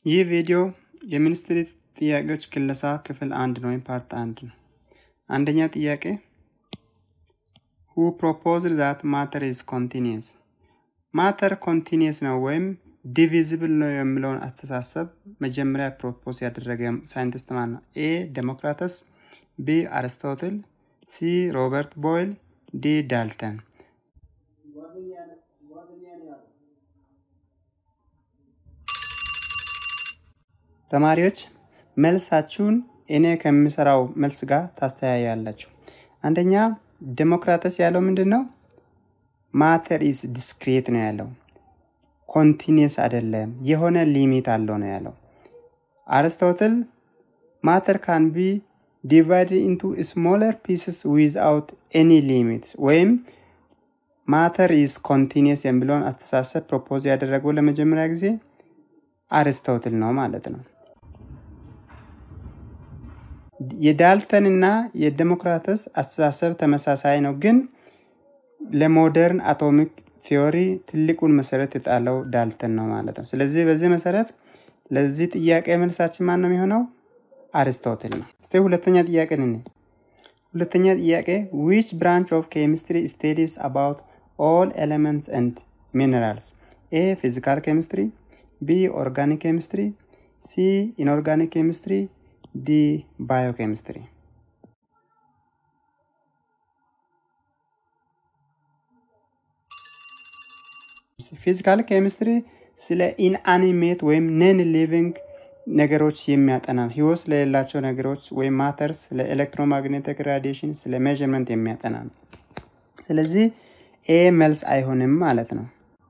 ይህ ቪዲዮ የሚኒስትሪ ጥያቄዎች ክለሳ ክፍል አንድ ነው ወይም ፓርት አንድ ነው። አንደኛ ጥያቄ ሁ ፕሮፖዝድ ዛት ማተር ኢዝ ኮንቲኒየስ ማተር ኮንቲኒየስ ነው ወይም ዲቪዚብል ነው የሚለውን አስተሳሰብ መጀመሪያ ፕሮፖዝ ያደረገ ሳይንቲስት ማን ነው? ኤ ዴሞክራተስ፣ ቢ አርስቶትል፣ ሲ ሮበርት ቦይል፣ ዲ ዳልተን። ተማሪዎች መልሳችሁን እኔ ከሚሰራው መልስ ጋር ታስተያያላችሁ። አንደኛ ዴሞክራተስ ያለው ምንድን ነው? ማተር ኢዝ ዲስክሬት ነው ያለው። ኮንቲኒየስ አይደለም፣ የሆነ ሊሚት አለው ነው ያለው። አርስቶትል ማተር ካን ቢ ዲቫይድ ኢንቱ ስሞለር ፒስስ ዊዝአውት ኤኒ ሊሚት ወይም ማተር ኢዝ ኮንቲኒየስ የሚለውን አስተሳሰብ ፕሮፖዝ ያደረገው ለመጀመሪያ ጊዜ አርስቶትል ነው ማለት ነው። የዳልተን እና የዴሞክራተስ አስተሳሰብ ተመሳሳይ ነው፣ ግን ለሞደርን አቶሚክ ቲዮሪ ትልቁን መሰረት የጣለው ዳልተን ነው ማለት ነው። ስለዚህ በዚህ መሰረት ለዚህ ጥያቄ መልሳችን ማን ነው የሚሆነው? አርስቶትል ነው። እስቲ ሁለተኛ ጥያቄ ንን ሁለተኛ ጥያቄ ዊች ብራንች ኦፍ ኬሚስትሪ ስቴዲስ አባውት ኦል ኤሌመንትስ ኤንድ ሚነራልስ? ኤ ፊዚካል ኬሚስትሪ፣ ቢ ኦርጋኒክ ኬሚስትሪ፣ ሲ ኢንኦርጋኒክ ኬሚስትሪ፣ ዲ ባዮኬሚስትሪ። ፊዚካል ኬሚስትሪ ስለ ኢንአኒሜት ወይም ነን ሊቪንግ ነገሮች የሚያጠና ህይወት ስለሌላቸው ነገሮች ወይም ማተርስ፣ ስለ ኤሌክትሮማግኔቲክ ራዲዬሽን፣ ስለ ሜዥርመንት የሚያጠና ነው። ስለዚህ ኤ መልስ አይሆንም ማለት ነው።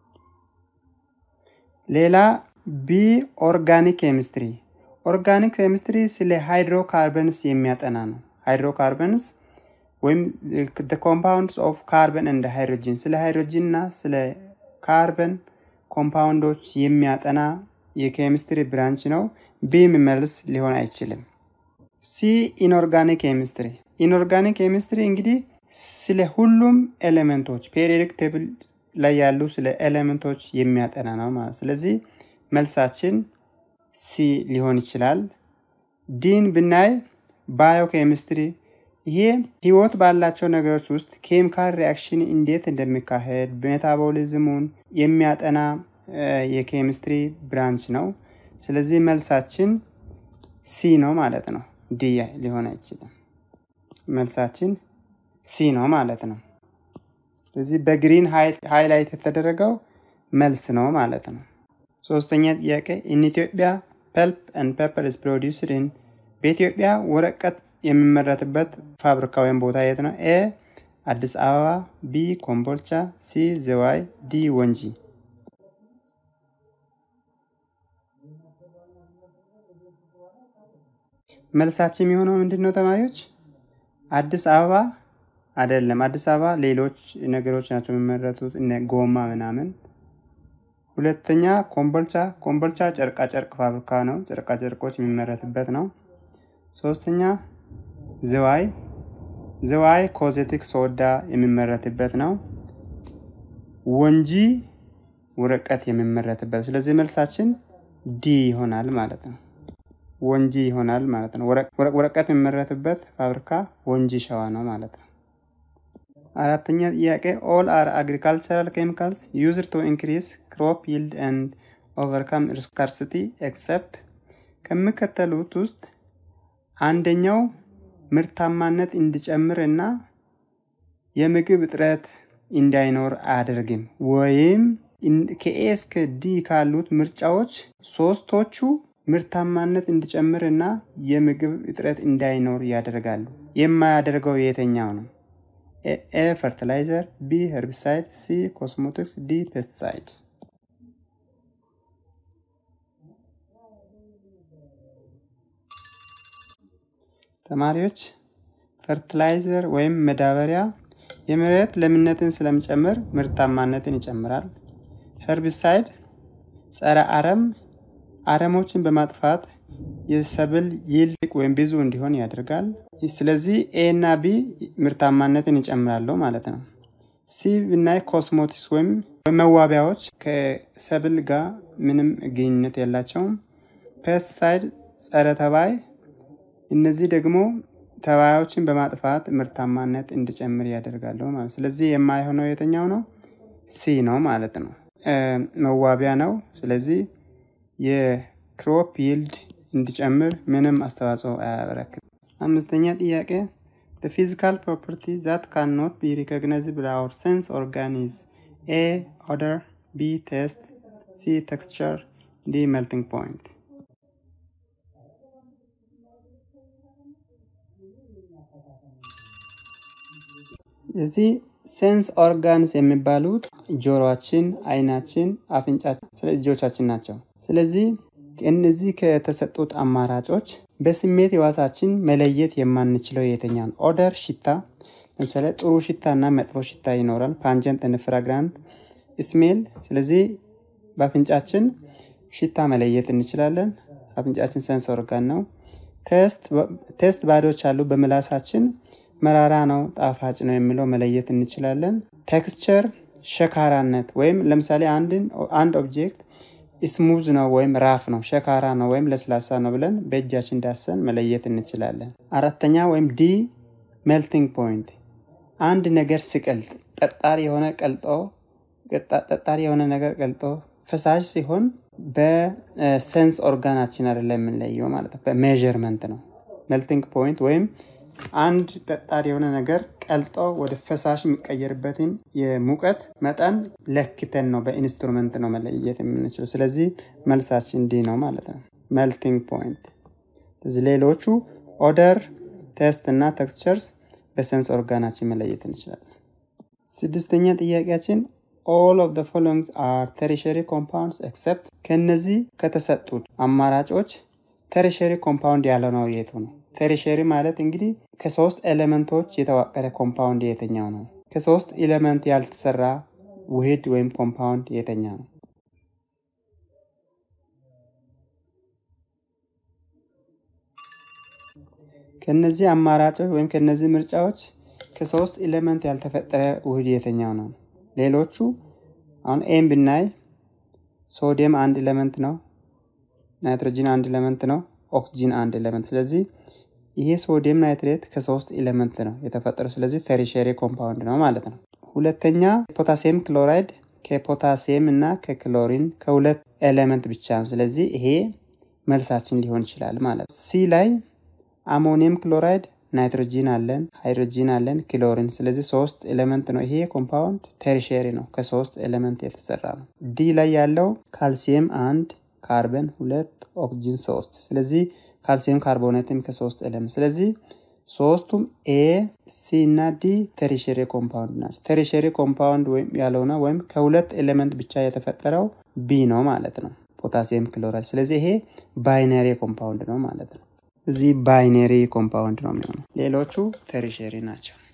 ሌላ ቢ ኦርጋኒክ ኬሚስትሪ ኦርጋኒክ ኬሚስትሪ ስለ ሃይድሮካርበንስ የሚያጠና ነው። ሃይድሮካርበንስ ወይም ኮምፓውንድስ ኦፍ ካርበን እንደ ሃይድሮጂን ስለ ሃይድሮጂን እና ስለ ካርበን ኮምፓውንዶች የሚያጠና የኬሚስትሪ ብራንች ነው። ቢም መልስ ሊሆን አይችልም። ሲ ኢንኦርጋኒክ ኬሚስትሪ ኢንኦርጋኒክ ኬሚስትሪ እንግዲህ ስለ ሁሉም ኤሌመንቶች ፔሪዮዲክ ቴብል ላይ ያሉ ስለ ኤሌመንቶች የሚያጠና ነው ማለት ስለዚህ መልሳችን ሲ ሊሆን ይችላል። ዲን ብናይ ባዮ ኬሚስትሪ ይሄ ህይወት ባላቸው ነገሮች ውስጥ ኬሚካል ሪያክሽን እንዴት እንደሚካሄድ ሜታቦሊዝሙን የሚያጠና የኬሚስትሪ ብራንች ነው። ስለዚህ መልሳችን ሲ ነው ማለት ነው። ዲ ሊሆን አይችልም። መልሳችን ሲ ነው ማለት ነው። ስለዚህ በግሪን ሃይላይት የተደረገው መልስ ነው ማለት ነው። ሶስተኛ ጥያቄ ኢን ኢትዮጵያ ፐልፕ ኤንድ ፔፐር ኢዝ ፕሮዲውስድ ኢን በኢትዮጵያ ወረቀት የሚመረትበት ፋብሪካ ወይም ቦታ የት ነው? ኤ አዲስ አበባ፣ ቢ ኮምቦልቻ፣ ሲ ዝዋይ፣ ዲ ወንጂ። መልሳችን የሚሆነው ምንድን ነው ተማሪዎች? አዲስ አበባ አይደለም። አዲስ አበባ ሌሎች ነገሮች ናቸው የሚመረቱት እነ ጎማ ምናምን ሁለተኛ ኮምቦልቻ ኮምቦልቻ ጨርቃ ጨርቅ ፋብሪካ ነው። ጨርቃ ጨርቆች የሚመረትበት ነው። ሶስተኛ ዝዋይ ዝዋይ ኮዜቲክ ሶዳ የሚመረትበት ነው። ወንጂ ወረቀት የሚመረትበት ስለዚህ መልሳችን ዲ ይሆናል ማለት ነው። ወንጂ ይሆናል ማለት ነው። ወረቀት የሚመረትበት ፋብሪካ ወንጂ ሸዋ ነው ማለት ነው። አራተኛ ጥያቄ ኦል አር አግሪካልቸራል ኬሚካልስ ዩዝድ ቱ ኢንክሪስ ክሮፕ ይልድ ኤንድ ኦቨርካም ስካርሲቲ ኤክሰፕት ከሚከተሉት ውስጥ አንደኛው ምርታማነት እንዲጨምር እና የምግብ እጥረት እንዳይኖር አያደርግም ወይም ከኤ እስከ ዲ ካሉት ምርጫዎች ሶስቶቹ ምርታማነት እንዲጨምር እና የምግብ እጥረት እንዳይኖር ያደርጋሉ። የማያደርገው የትኛው ነው? ኤ ፈርቲላይዘር፣ ቢ ሄርቢሳይድ፣ ሲ ኮስሞቲክስ፣ ዲ ፔስቲሳይድ። ተማሪዎች ፈርቲላይዘር ወይም መዳበሪያ የመሬት ለምነትን ስለሚጨምር ምርታማነትን ይጨምራል። ሄርቢሳይድ ጸረ አረም አረሞችን በማጥፋት የሰብል ይልቅ ወይም ብዙ እንዲሆን ያደርጋል። ስለዚህ ኤ እና ቢ ምርታማነትን ይጨምራሉ ማለት ነው። ሲ ብናይ ኮስሞቲክስ ወይም መዋቢያዎች ከሰብል ጋር ምንም ግንኙነት የላቸውም። ፔስቲሳይድ ጸረ ተባይ፣ እነዚህ ደግሞ ተባዮችን በማጥፋት ምርታማነት እንዲጨምር ያደርጋሉ ማለት ስለዚህ የማይሆነው የትኛው ነው? ሲ ነው ማለት ነው። መዋቢያ ነው። ስለዚህ የክሮፕ ይልድ እንዲጨምር ምንም አስተዋጽኦ አያበረክትም። አምስተኛ ጥያቄ The physical property that cannot be recognized by our sense organ is A. Odor B. Taste C. Texture D. Melting point እዚህ ሴንስ ኦርጋንስ የሚባሉት ጆሮችን፣ አይናችን፣ አፍንጫችን፣ ስለዚህ እጆቻችን ናቸው። ስለዚህ እነዚህ ከተሰጡት አማራጮች በስሜት ህዋሳችን መለየት የማንችለው የትኛው ነው? ኦደር ሽታ፣ ለምሳሌ ጥሩ ሽታ እና መጥፎ ሽታ ይኖራል። ፓንጀንት እና ፍራግራንት ስሜል። ስለዚህ በአፍንጫችን ሽታ መለየት እንችላለን። አፍንጫችን ሴንስ ኦርጋን ነው። ቴስት ባዶች አሉ። በምላሳችን መራራ ነው ጣፋጭ ነው የሚለው መለየት እንችላለን። ቴክስቸር ሸካራነት ወይም ለምሳሌ አንድ ኦብጀክት ስሙዝ ነው ወይም ራፍ ነው፣ ሸካራ ነው ወይም ለስላሳ ነው ብለን በእጃችን ዳሰን መለየት እንችላለን። አራተኛ ወይም ዲ ሜልቲንግ ፖይንት አንድ ነገር ሲቀልጥ ጠጣሪ የሆነ ቀልጦ ጠጣሪ የሆነ ነገር ቀልጦ ፈሳሽ ሲሆን በሴንስ ኦርጋናችን አይደለም የምንለየው ማለት ነው፣ በሜዥርመንት ነው። ሜልቲንግ ፖይንት ወይም አንድ ጠጣሪ የሆነ ነገር ቀልጦ ወደ ፈሳሽ የሚቀየርበትን የሙቀት መጠን ለክተን ነው በኢንስትሩመንት ነው መለየት የምንችለው። ስለዚህ መልሳችን ዲ ነው ማለት ነው፣ ሜልቲንግ ፖይንት። እዚህ ሌሎቹ ኦደር፣ ቴስት እና ቴክስቸርስ በሴንስ ኦርጋናችን መለየት እንችላለን። ስድስተኛ ጥያቄያችን ኦል ኦፍ ዘ ፎሎዊንግ አር ተሪሸሪ ኮምፓውንድስ ኤክሰፕት ከነዚህ ከተሰጡት አማራጮች ተሪሸሪ ኮምፓውንድ ያልሆነው የቱ ነው? ተሪሸሪ ማለት እንግዲህ ከሶስት ኤሌመንቶች የተዋቀረ ኮምፓውንድ የተኛው ነው? ከሶስት ኤሌመንት ያልተሰራ ውህድ ወይም ኮምፓውንድ የተኛው ነው? ከነዚህ አማራጮች ወይም ከነዚህ ምርጫዎች ከሶስት ኤሌመንት ያልተፈጠረ ውህድ የተኛው ነው? ሌሎቹ አሁን ኤም ብናይ ሶዲየም አንድ ኤሌመንት ነው፣ ናይትሮጂን አንድ ኤሌመንት ነው፣ ኦክሲጂን አንድ ኤሌመንት። ስለዚህ ይሄ ሶዲየም ናይትሬት ከሶስት ኤሌመንት ነው የተፈጠረው። ስለዚህ ተሪሸሪ ኮምፓውንድ ነው ማለት ነው። ሁለተኛ ፖታሲየም ክሎራይድ ከፖታሲየም እና ከክሎሪን ከሁለት ኤሌመንት ብቻ ነው። ስለዚህ ይሄ መልሳችን ሊሆን ይችላል ማለት ነው። ሲ ላይ አሞኒየም ክሎራይድ ናይትሮጂን አለን፣ ሃይድሮጂን አለን፣ ክሎሪን። ስለዚህ ሶስት ኤሌመንት ነው። ይሄ ኮምፓውንድ ቴሪሸሪ ነው፣ ከሶስት ኤሌመንት የተሰራ ነው። ዲ ላይ ያለው ካልሲየም አንድ፣ ካርበን ሁለት፣ ኦክሲጂን ሶስት። ስለዚህ ካልሲየም ካርቦኔትም ከሶስት ኤሌመንት። ስለዚህ ሶስቱም ኤ፣ ሲ እና ዲ ቴሪሸሪ ኮምፓውንድ ናቸው። ቴሪሸሪ ኮምፓውንድ ወይም ያልሆነ ወይም ከሁለት ኤሌመንት ብቻ የተፈጠረው ቢ ነው ማለት ነው፣ ፖታሲየም ክሎራይድ። ስለዚህ ይሄ ባይነሪ ኮምፓውንድ ነው ማለት ነው። እዚህ ባይነሪ ኮምፓውንድ ነው የሚሆነው። ሌሎቹ ተሪሸሪ ናቸው።